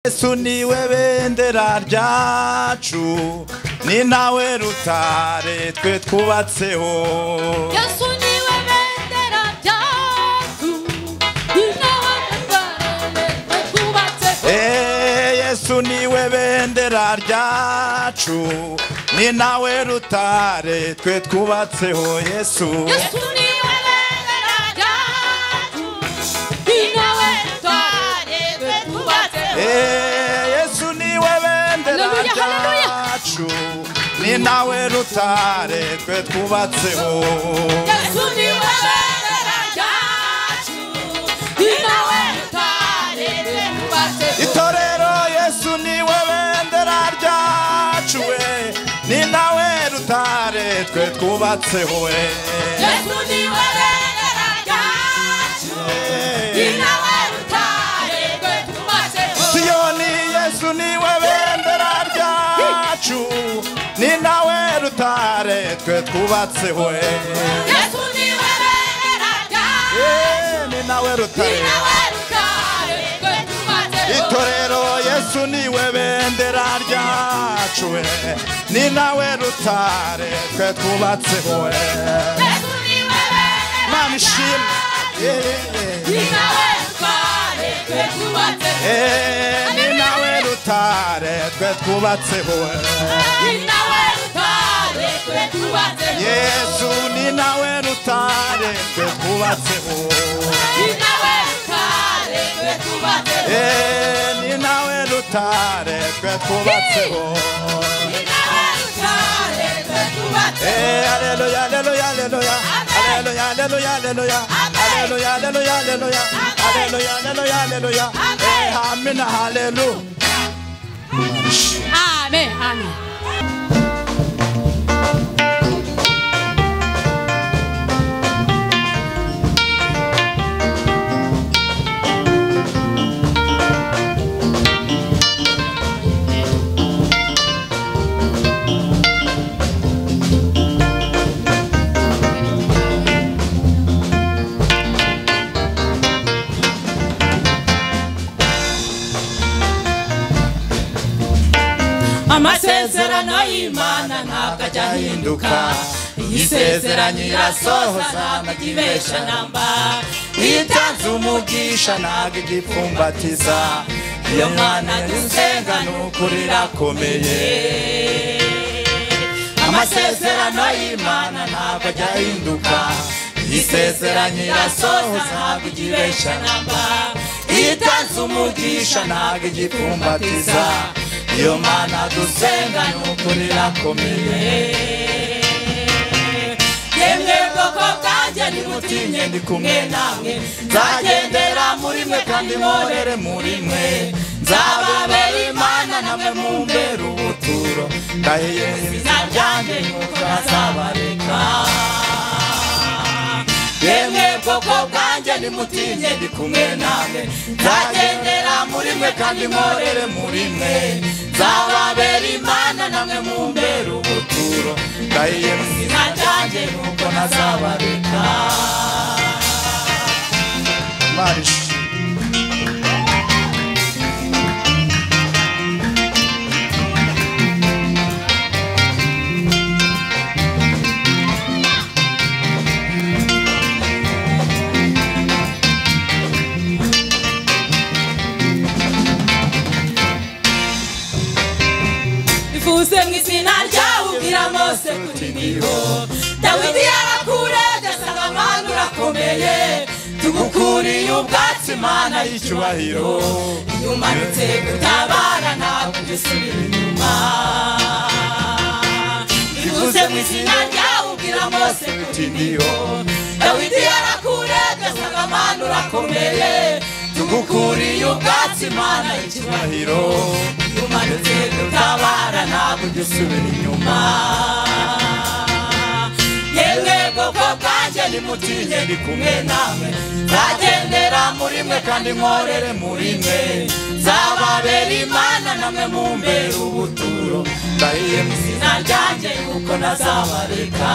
yesu niwe bendera ryacu ni nawe rutare twe twubatseho yesu niwe bendera ryacu ni nawe rutare twe twubatseho Eh, yesu niwe bendera ryacu ni nawe rutare twe twubatseho yesu yesu niwe bendera ryacu ni nawe rutare twe twubatseho Eh, yesu niwe bendera Hallelujah, hallelujah. ryacu ni nawe rutare twe twubatseho yesu niwe bendera ryacu ni nawe rutare twe twubatseho itorero yesu niwe bendera ryacu we ni nawe rutare twe twubatseho we yesu niwe bendera ryacu ni nawe rutare twe twubatseho siyoni yesu niwe bendera ryacu ni nawe rutare twe twubatseho we yesu niwe bendera ryacu Eh, ni nawe rutare itorero yesu niwe bendera ryacu we ni nawe rutare twe twubatseho we mana ishimwe Yeah. Eh, ni nawe rutare twe twubatseho yesu ni nawe rutare twe twubatseho Eh, ni nawe rutare twe twubatseho Eh, Aleluya, aleluya, aleluya. Aleluya, aleluya, aleluya. Aleluya, aleluya, aleluya. Aleluya, aleluya, aleluya. Eh, amina, haleluya. Amen, amen. amasezerano y'imana ntabwo ajya ahinduka iyo isezeranye irasohoza ntabwo ibesha namba iyo itanze umugisha ntabwo igipfumbatiza iyo mwana dusenga ni ukuri irakomeye amasezerano y'imana ntabwo ajya ahinduka iyo isezeranye irasohoza ntabwo igibesha namba iyo itanze umugisha ntabwo igipfumbatiza iyo mana dusenga ni ukuri irakomeye yemwe bwoko bwanjye nimutinye ndi kumwe namwe nzagendera muri mwe kandi mporere muri mwe nzababera imana namwe mumbere ubuturo ndahiye izina ryanjye nuko nazabareka yemwe bwoko bwanjye nimutinye ndi kumwe namwe nzagendera muri mwe kandi mporere muri mwe nzababera imana namwe mumbere ubuturo ndahiye mu izina ryanjye nuko nazabareka Marishi. bivuze mu izina ryawe ubwira mose kuri niho dawidi yarakurebye asanga amahanga urakomeye tugukuriye ubwatsi mana y'icyubahiro iyo umanutse gutabara ntabwo ujya usubira inyuma bivuze mu izina ryawe ubwira mose kuri niho dawidi yarakurebye asanga amahanga urakomeye tugukuriye ubwatsi mana y'icyubahiro iyo umanutse gutabara ntabwo ujya usubira inyuma yewe bwoko bwanjye nimutinye ndi kumwe namwe nzagendera muri mwe kandi nkorere muri mwe nzababera imana namwe mumbera ubuturo ndahiye mu izina ryanjye kuko nazabareka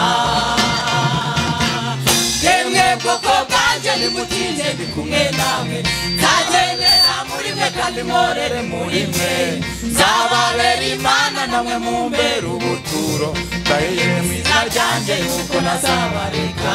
yemwe bwoko bwanjye nimutinye ndi kumwe namwe nzagendera muri mwe reka nimorere muri mwe nzababera imana namwe mumbere ubuturo ndahiye mu izina ryanjye yuko nazabareka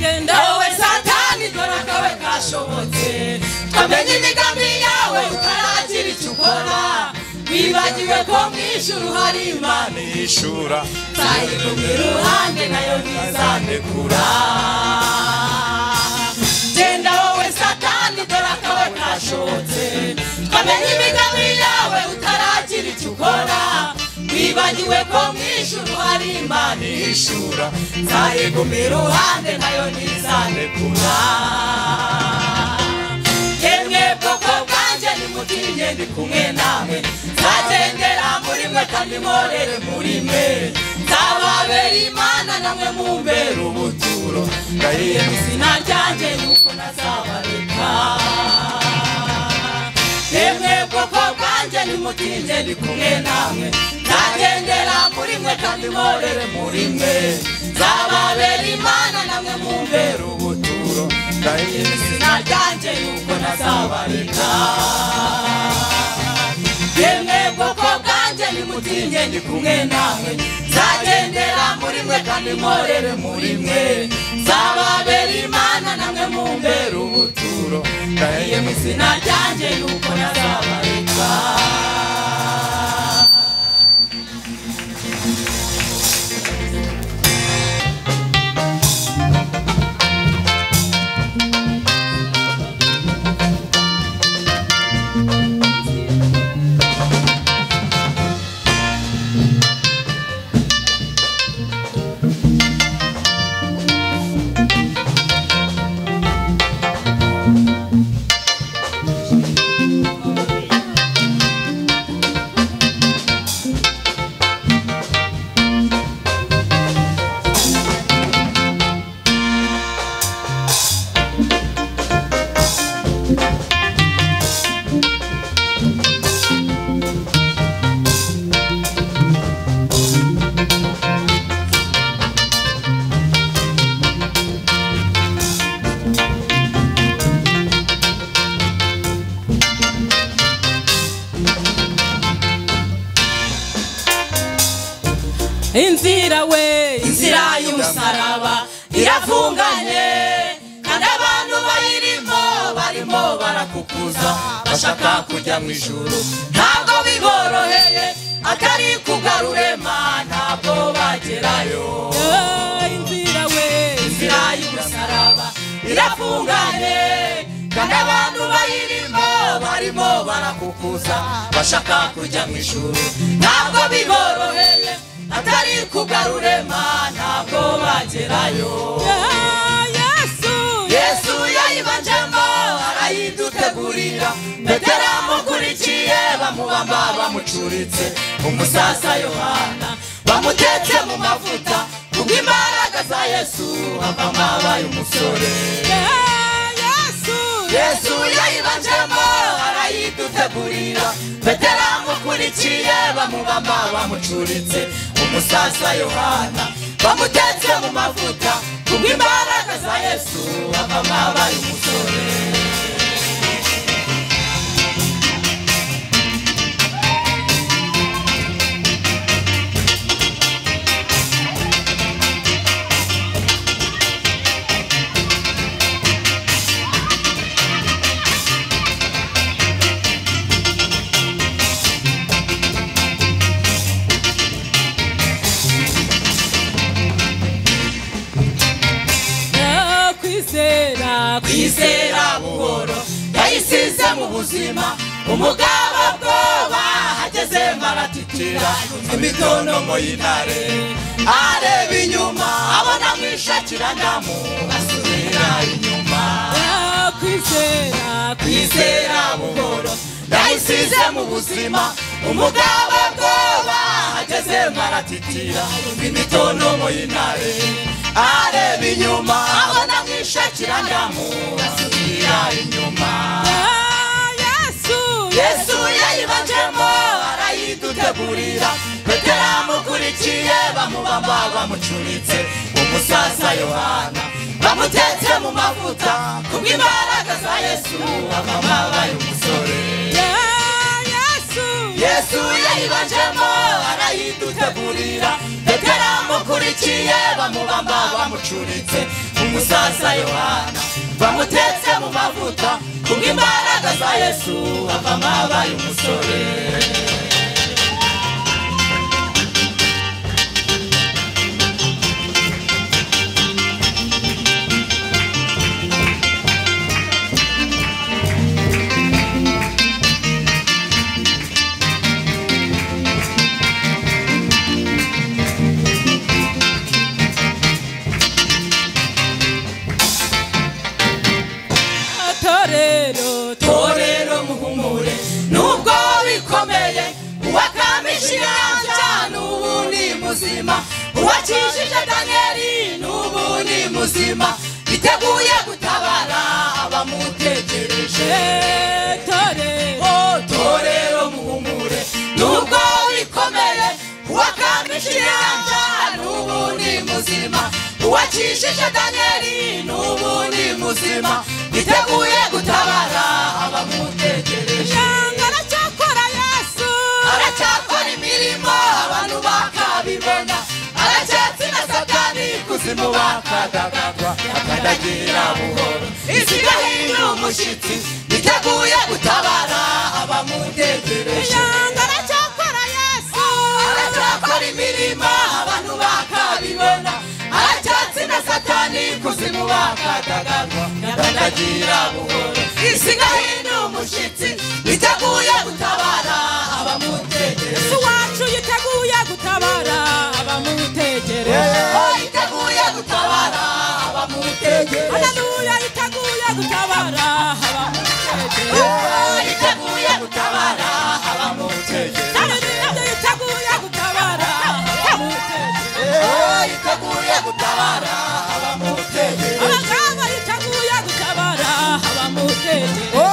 genda wowe satani dore akawe kashobotse twamenye imigambi yawe utaragira icyo ukora wibagiwe ko mwishyura uhari imana nishura nzayigumya iruhande nayo ntizanekura genda wowe satani dore akawe kashobotse twamenye imigambi yawe utaragira icyo ukora wibagiwe ko mwishyura uhari imana nishura nzayiguma iruhande nayo ntizanekura yemwe bwoko bwanjye nimutinye ndi kumwe namwe nzagendera muri mwe kandi mporere muri mwe nzababera imana namwe mumbera ubuturo ndahiye mu izina ryanjye nuko nazabareka yemwe bwoko bwanjye nimutinye ndi kumwe namwe nzagendera muri mwe kandi mporere muri mwe nzababera imana namwe mumbera ubuturo ndahiye mu izina ryanjye nuko nazabareka yemwe bwoko bwanjye nimutinye ndi kumwe namwe nzagendera muri mwe kandi mporere muri mwe nzababera imana namwe mumbera ubuturo ndahiye mu izina ryanjye nuko nazabareka inzira we inzira y'umusaraba irafunganye kandi abantu bayirimo barimo barakukuza bashaka kujya mu ijuru ntabwo biboroheye atari kugarura Imana, ntabwo bagerayo inzira we inzira y'umusaraba irafunganye kandi abantu bayirimo barimo barakukuza bashaka kujya mu ijuru ntabwo biboroheye atari kugarura Imana, ntabwo bagerayo yesu yayibanjemo arayidutegurira petero amukurikiye bamubamba bamucuritse umusasa yohana bamutetse mu mavuta kubw'imbaraga za yesu avamo abaye umusore yesu yayibanjemo arayidutegurira petero amukurikiye bamubamba bamucuritse umusasa yohana bamutetse mu mavuta kubw'imbaraga za yesu avamo abaye umusore kwizera kwizera buhoro yayisize mu buzima umugabo bwoba hageze maratitira imitonomo y'intare areba inyuma abona mwishakira ndamu asubira inyuma kwizera kwizera kwizera buhoro ndayisize mu buzima umugabo bwoba ageze maratitira yumva imitonomo y'intare areba inyuma abona mwishakira ndamu asubira inyuma yesu yesu yayibanjemo arayidutegurira petero amukurikiye bamubamba bamucuritse umusaza yohana bamutetse mu mavuta kubw'imbaraga za yesu ababa bayo umusore yesu yayibanjemo arayidutegurira petero amukurikiye bamubamba bamucuritse umusaza yohana bamutetse mu mavuta kubw'imbaraga za yesu avamo abaye umusore torero torero muhumure nubwo bikomeye uwakamije inyanja n'ubu ni muzima uwakijije daniyeli n'ubu ni muzima biteguye gutabara abamutegereje torero torero muhumure nubwo bikomeye uwakamije inyanja n'ubu ni muzima uwakijije daniyeli n'ubu ni muzima biteguye gutabara abamutegereje yanga aracyakora yesu aracyakora imirimo abantu bakabibona aracyatsi na satani kuzimu bakadagagwa akadagira buhoro isi igahindura umushyitsi biteguye gutabara abamutegereje yanga aracyakora yesu aracyakora imirimo abantu bakabibona aracyatsi na satani kuzimu bakadagagwa nyakanagira buhoro isi igahindura umushyitsi biteguye gutabara abamutegereje yesu wacu yiteguye gutabara abamutegereje yiteguye gutabara abamutegereje haleluya yiteguye gutabara abamutegereje yiteguye gutabara abamutegereje haleluya yiteguye gutabara abamutegereje yiteguye gutabara abamutegeye abaganga yiteguye gutabara abamutegeye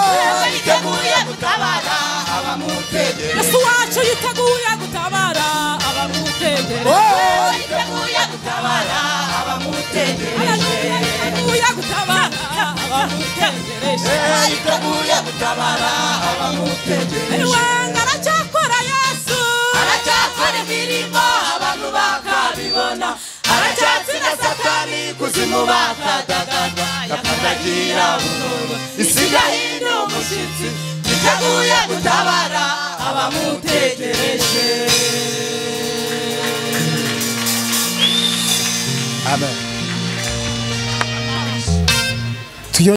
yiteguye gutabara abamutegeye yesu wacu yiteguye gutabara abamutegeye yiteguye gutabara abamutegereje yiteguye gutabara abamutegereje yiteguye gutabara abamutegereje wanga aracyakora yesu aracyakora imirimo abantu bakabibona aracyatsi na satani kuzimu bakadagagwa yakadagira buhoro isi igahindura umushyitsi yiteguye gutabara abamutegereje Amen.